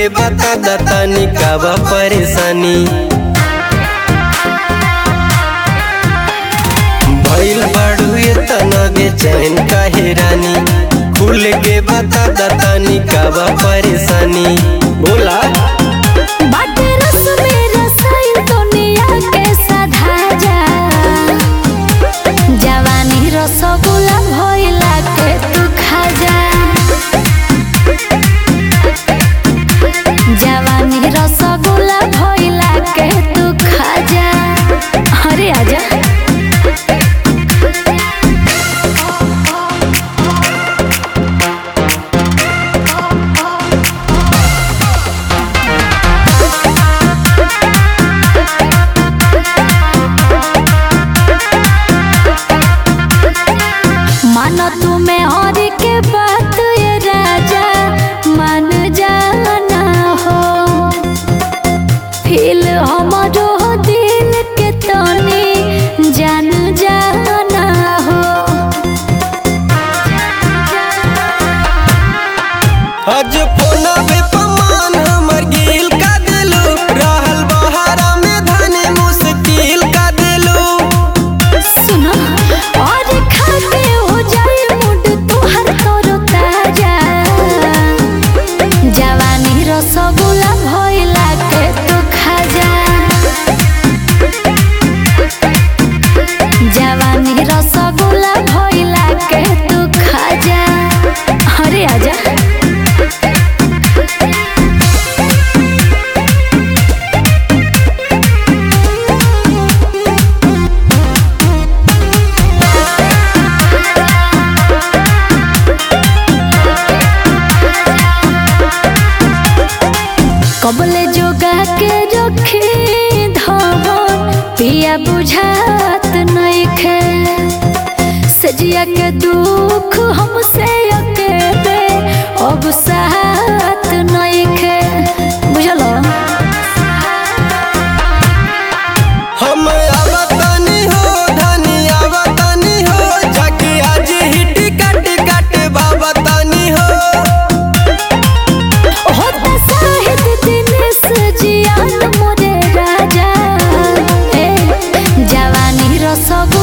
बता दतानी का बा परेशानी भइल बाड़ू ये तना बेचैन काहे रानी खुल के बता दतानी का बा परेशानी बोला बाटे रस में रसायन दुनिया के साधा जा जवानी रसगुल्ला भइला के तू खा जा जवानी रसगुल्ला भइला के तू खा जा अरे आजा मानो तुम्हें और के बात ये राजा मान जाना हो फील हमरो दिल के तनी जान जाना हो आज फोना पे पमान हमर गिल का दिलू रहल बहारा में धनी मुश्किल का दिलू सुनो और खाके हो जाए मूड तुहर तोरो ताजा जवानी रसगुल्ला भइला के तू खा जा जवानी रसगुल्ला भइला के तू खा जा अरे आजा कबले जोगा के रखी धवन पिया बुझात नइखे सजिया के दुख हमसे अकेले अब साथ नइखे बुझल हम आवतानी हो धनी आवतानी हो जाके आज हिट कट कट बाबतानी हो होता साहिद दिनेश जियान मोरे राजा ए जवानी रसगुल्ला